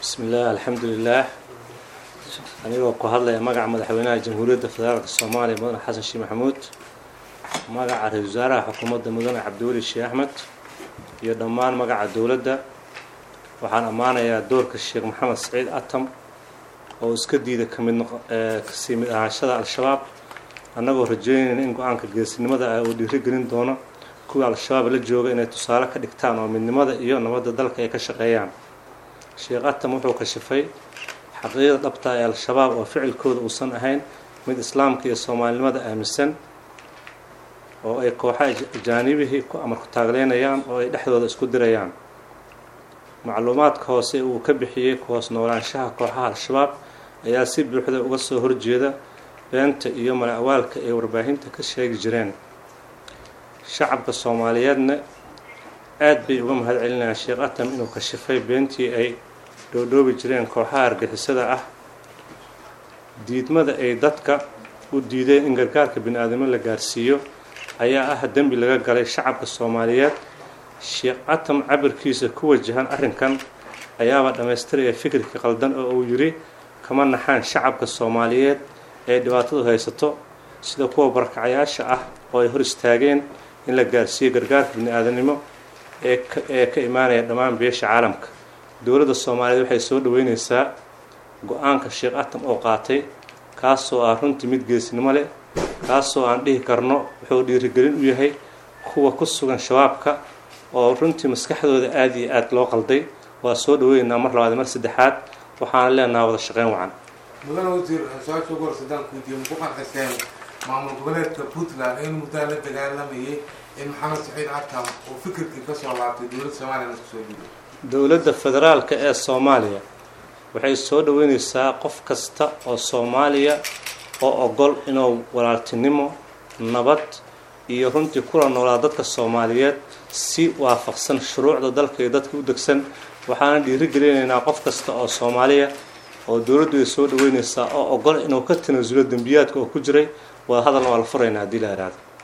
bismillaah alxamdulilaah anigoo ku hadlaya magaca madaxweynaha jamhuuriyadda federaalka soomaaliya mudane xasan sheekh maxamuud magaca ra-isul wasaaraha xukuumadda mudane cabdiweli sheekh axmed iyo dhammaan magaca dowladda waxaan ammaanayaa doorka sheekh maxamed saciid atam oo iska diida kamid kasii mid ahaanshada al-shabaab annagoo rajeynayna in go-aanka geesinimada ah uu dhiirigelin doono kuwii al-shabaab la jooga inay tusaale ka dhigtaan oo midnimada iyo nabadda dalka ay ka shaqeeyaan sheekh atam wuxuu kashifay xaqiiqda dhabta ee al-shabaab oo ficilkooda uusan ahayn mid islaamka iyo soomaalinimada aaminsan oo ay kooxaha ajaanibihii ku amar ku taagleynayaan oo ay dhexdooda isku dirayaan macluumaadka hoose uu ka bixiyey ku hoos noolaanshaha kooxaha al-shabaab ayaa si buuxda uga soo horjeeda beenta iyo mala-awaalka ay warbaahinta ka sheegi jireen shacabka soomaaliyeedna aad bay uga mahad celinayaan sheekh atam inuu kashifay beentii ay dhoodhoobi jireen kooxaha argixisada ah diidmada ay dadka u diideen in gargaarka bini-aadamo la gaarsiiyo ayaa ah dembi laga galay shacabka soomaaliyeed sheekh atam cabirkiisa ku wajahan arrinkan ayaaba dhammaystiraya fikirka qaldan oo uu yidhi kama naxaan shacabka soomaaliyeed ee dhibaatadu haysato sida kuwa barakacayaasha ah oo ay hor istaageen in la gaarsiiyo gargaarka bini-aadanimo ee ka imaanaya dhammaan beesha caalamka dowladda soomaaliyeed waxay soo dhaweyneysaa go-aanka sheekh atam oo qaatay kaasoo ah runtii mid geesnimo leh kaasoo aan dhihi karno wuxuu dhiirigelin u yahay kuwa ku sugan shabaabka oo runtii maskaxdooda aada iyo aada loo qalday waa soo dhaweyneynaa mar labaad mar saddexaad waxaana leenaha wada shaqeyn wacan mudane wasiir su-aasha ugu horse hadaan kuweydiiyo maku qanciseen maamul goboleedka puntland in muddaa la dagaalamayay in maxamed saciid atam uu fikirkii kasoo laabtay dowladda soomaliya isku soo dhiibay dowladda federaalka ee soomaaliya waxay soo dhaweyneysaa qof kasta oo soomaaliya oo ogol inuu walaaltinimo nabad iyo runtii kula noolaa dadka soomaaliyeed si waafaqsan shuruucda dalka iyo dadka u degsan waxaana dhiirigelinaynaa qof kasta oo soomaaliya oo dowladdu ay soo dhaweyneysaa oo ogol inuu ka tanaasulo dembiyaadka oo ku jiray waa hadalna waa la furaynaa haddii la ihahdo